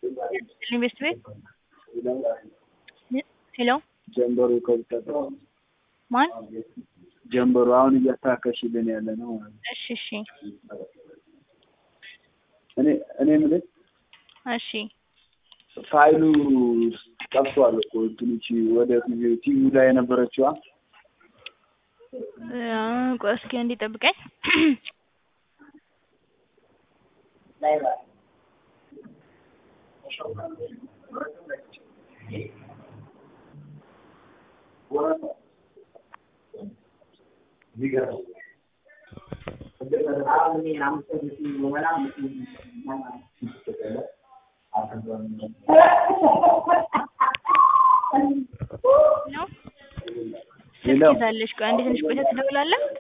ኢንቨስት ቤት ሄሎ ጀንበሩ ከብጠጠ ማን? ጀንበሩ አሁን እያስተካከልሽልን ያለ ነው ማለት ነው። እሺ እሺ እኔ እኔ የምልህ እሺ ፋይሉ ጠፍቷል እኮ እንትኖች ወደ ቲቪ ላይ የነበረችዋ እ ቆይ እስኪ አንዴ ጠብቀኝ። ነው ስልክ ሄሎ ይዛለች። ቆይ አንዴ ትንሽ ቆይታ ትደውላለህ።